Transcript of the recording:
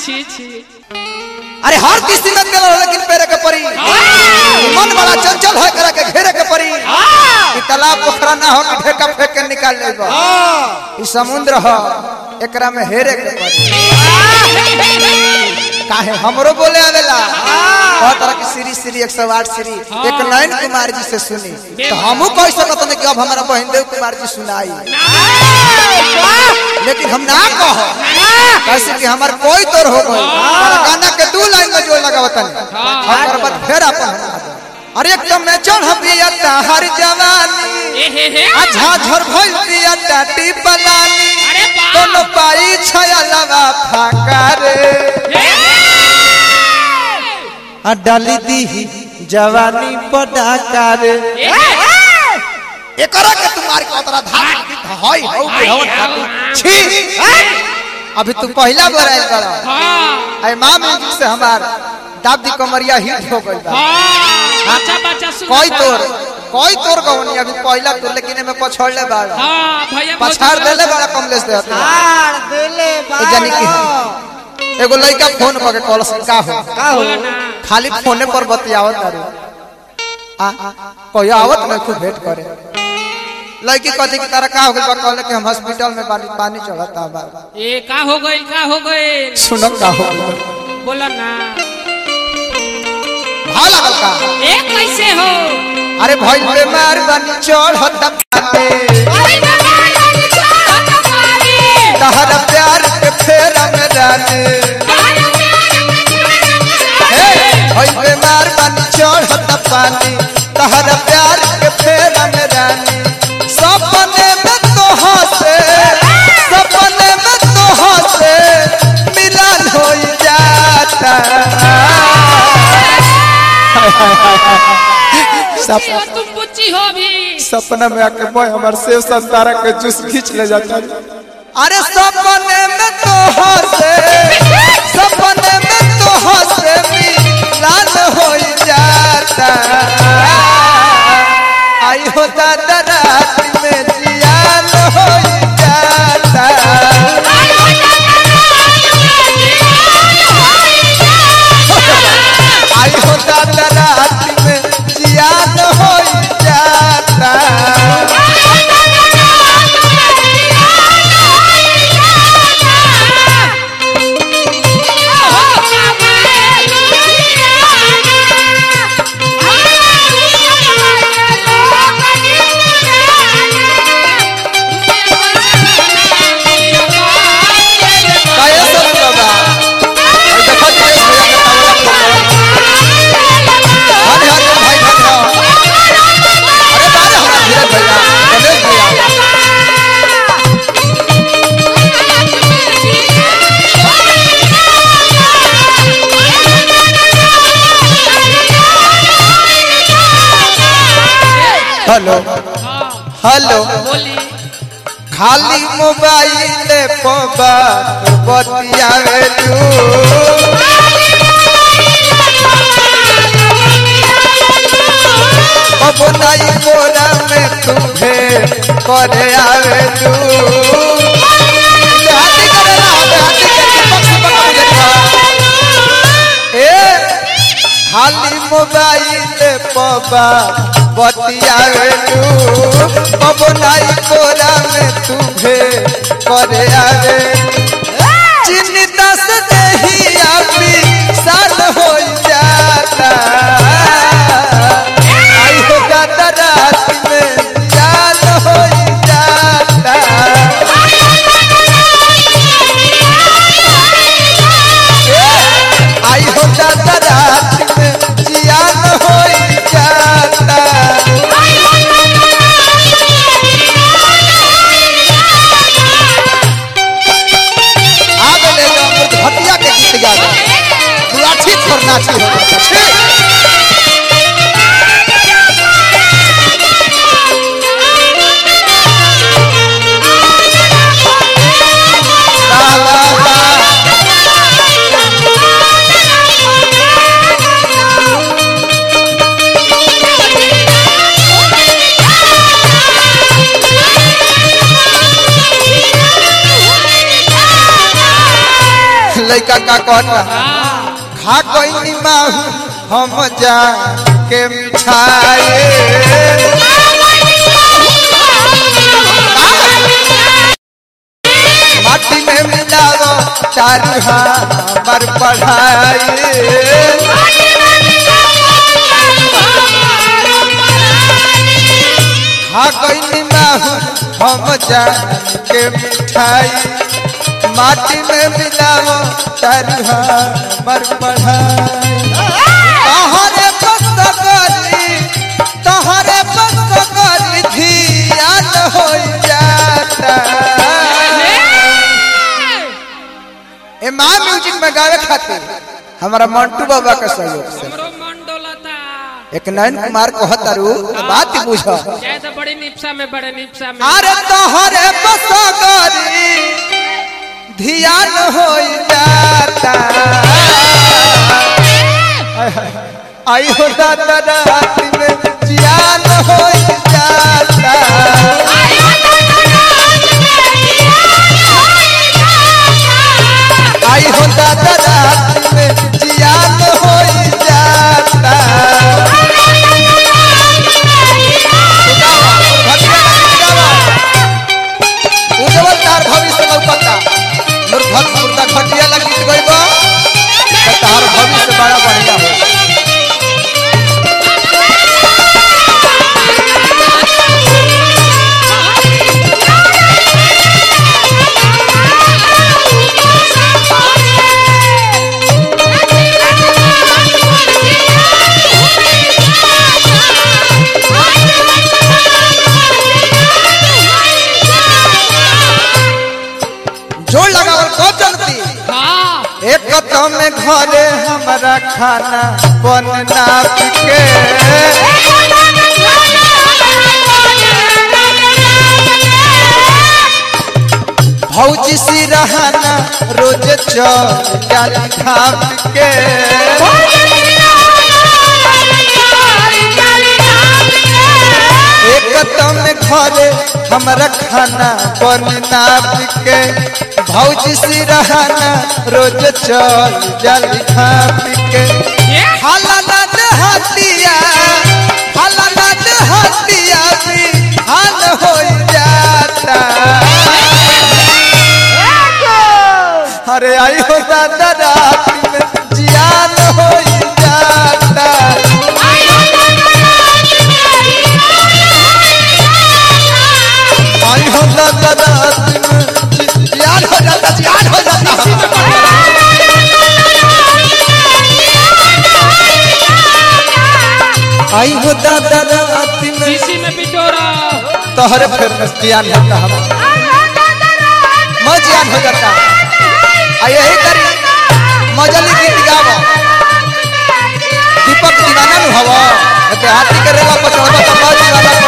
छी छी अरे हर किसी में गलो लेकिन पेरे के परी मन बड़ा चंचल है करा के घेरे के परी ई तालाब पोखरा ना हो कि ढेका फेंक के निकाल लेबा ई समुद्र ह एकरा में हेरे के परी काहे हमरो बोले आवेला बहुत तरह की सीरी सीरी 108 सीरी एक नयन कुमार जी से सुनी तो हमहू कह सकत नहीं कि अब हमारा बहन देव कुमार जी सुनाई लेकिन हम ना कह कैसे कि हमार कोई तोर हो गई हमारा गाना के दू लाइन में जो लगावतन और बाद फिर अपन हम गा देब। अरे एक तो मैं चढ़ बिया हर जवानी ए हे हे अच्छा झर भइल बिया टाटी पलानी अरे बाप दोनों पाई छया लवा फाका रे आ डाली दी जवानी पटाका रे एकरा के तुम्हारे को तोरा धार हई हौ के हौ छी अभी तू पहला बार आइल बड़ा हाँ आई मां म्यूजिक से हमार दादी कमरिया हिट हो गई बा हाँ बच्चा बच्चा सुन कोई तोर कोई तोर गवनी अभी पहला तोर लेकिन में पछड़ले बाड़ा हाँ भैया बहुत पछाड़ देले बड़ा कमलेश दे हते हार दिले ए जानी की एगो लड़का फोन पर के कॉल से का हो का हो बोला ना खाली फोने पर बतियावत तारे आ कोई आवत नहीं खूब भेंट करे लड़की कहती कि तारा का हो गइल बा कहले कि हम हॉस्पिटल में पानी पानी चढ़ता बा ए का हो गई का हो गई सुनो का हो गइल बोला ना भाव लागल का ए कैसे हो अरे भइल बेमार बानी चढ़ता बाटे तहरा प्यार के फेरा में रानी हे भइल बेमार बानी चढ़ता पानी तहरा प्यार के फेरा में रानी सपने में तो हंसे सपने में तो हंसे मिलन हो जाता सप, ए, तुम बुच्ची हो भी सपना में आके बॉय हमार सेव संतारा के जूस खींच ले जाता अरे सपने में तो हंसे सपने में तो हंसे मिलन हो जाता आई हो दादा रात में जियान हो जाता आई हो दादा रात में जियान हो जाता काहे सब बाबा और देखो दिनेश भैया के तबला पर हरे हरे भाई भैया अरे बारे हमारा धीरज भैया गणेश भैया हेलो हेलो बोली खाली मोबाइल पर बतियावेलू अब नई बोरा में तुम्हे करे आवेलू देहाती करेला देहाती के दीपक से बना देखा ए खाली मोबाइल पबा बतियावेलू अब नई बोरा में तुम्हे करे आवे चिन्ता से नहीं आपी साल हो जाता आई हो जाता रात में जान हो जाता आई हो जाता रात में जियान हो जाता Thank you. लड़का का कहता हाँ खा कोई माहू हम जा के मिठाई माटी में मिलाओ चारू हमर पढ़ाई खा कोई माहू हम जा के मिठाई माटी में मिलाओ चारू हमर पढ़ाई तहरे बसगरी तहरे बसगरी धियान हो जाता ए माँ म्यूजिक में गावे खातिर हमारा मंटू बाबा का सहयोग से हमरो मन डोलता एक नयन कुमार को हतारू बात ही बुझ जय तो बड़ी निपसा में बड़े निपसा में अरे तोहरे बसगरी धियान हो जाता आई हो दादा रात में जियान हो जाता आई हो दादा रात में जियान हो जाता उज्जवल तार भविष्य लौकता मुर्धत मुर्दा खटिया लगी गइब त तार भविष्य बड़ा बढ़िया हो जोड़ लगावल कब चलती हाँ एक तो में घरे हमारा खाना बनना के भौजी सी रहना रोज चल जाली खाप के एक तो में घरे हमारा खाना बनना के भौजी सी रहना रोज चल जाली खाप के हाला नद हतिया हाला नद हतिया भी हाल हो जाता अरे आई हो दादा रात में जियान हो जाता आई हो दादा रात में जि- जियान हो जाता जियान हो जाता आई हो दादा रात में शीशी में बिटोरा तोहरे फिर में जियान होता हम मैं जियान हो जाता आ यही करी मजली गीत गावो दीपक दीवाना नु हवा के हाथी के रेवा पचौदा तो मैं दीवाना